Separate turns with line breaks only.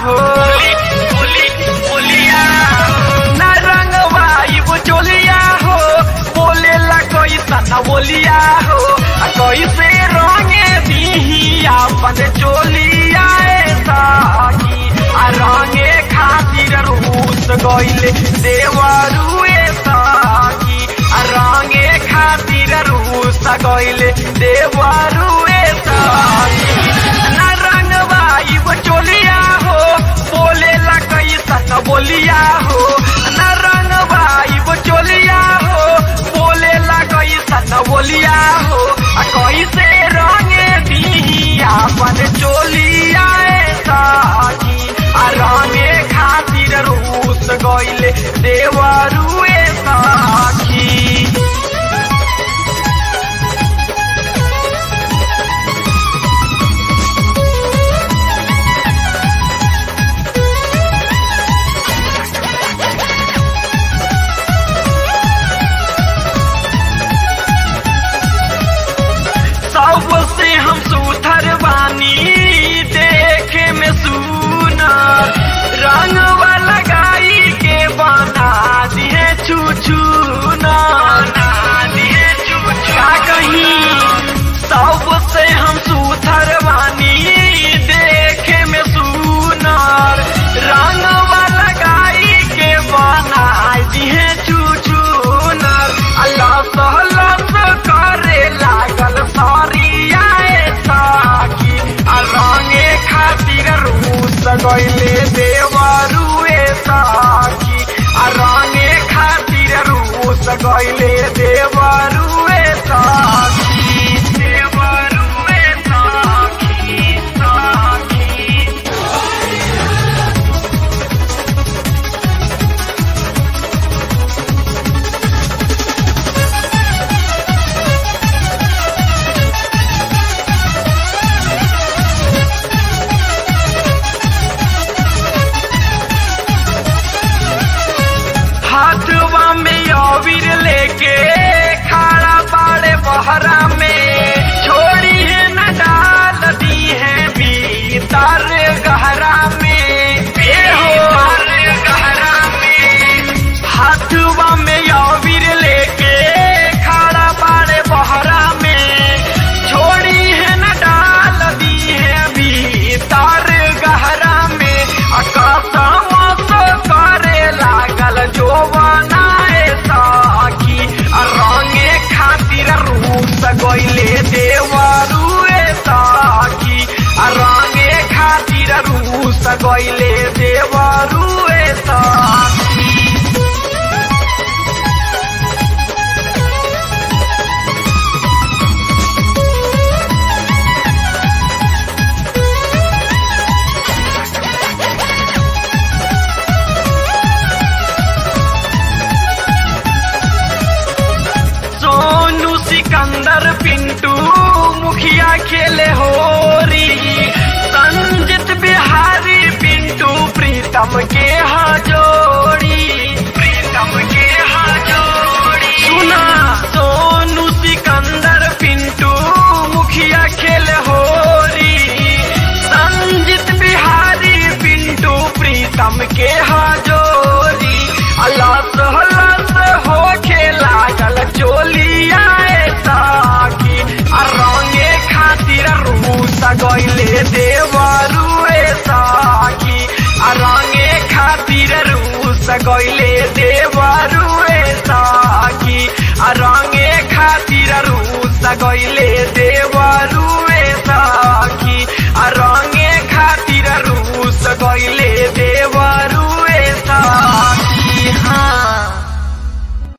हो न रंगवाई वो चोलिया हो बोले ला कैसा न बोलिया हो आ कैसे रंगे बिहिया अपन चोलिया साकी आ रंगे खातिर रूस गइले देवरुए साकी आ रंगे खातिर रूस गइले देवरुए साकी न रंगवाई वो चोलिया हो बोले ला कैसा न बोलिया हो न रंगवाई वो चोलिया हो बोले ला कैसा न बोलिया हो आ कैसे रंगे बिहिया अपन चोलिया साकी आ रंगे खातिर रूस गइले देवरुए साखी सबसे हम सुथर बानी देखे में सुनर रंग वाला गाई के बना दिए छू का कहीं सबसे हम सुथर बानी देखे में सुनर रंग वाला गाई के बना दिए छू अल्लाह सहलस करे लागल सरिया साकी आ रंगे खातिर रूस गइले देवरुए साकी आ रंगे खातिर रूस गइले देवरुए साकी देवरुए साकी साकी हाथवा में अबीर लेके खाड़ा पाड़े बहरा में छोड़ी है न डाल दी है भीतर गहरा में ए हो गहरा में हाथवा में अबीर लेके खाड़ा पाड़े बहरा में छोड़ी है न डाल दी है भीतर गहरा में अकसम करे लागल जो बनाए साकी आ रंगे खातिर रूस गइले देवरुए साकी आ रंगे खातिर रूस गइले देवरुए साकी सोनू सिकंदर पिंटू मुखिया खेले होरी संजित बिहारी पिंटू प्रीतम के हजोड़ी प्रीतम के हजोड़ी सुना सोनू सिकंदर पिंटू मुखिया खेले होरी संजित बिहारी पिंटू प्रीतम के हजोरी अल्लाह सहलस हो खेला गल चोलिया साकी आ रंगे खातिर रूस गइले देवरुए साकी आ रंगे खातिर रूस गइले देवरुए साकी आ रंगे खातिर रूस गइले देव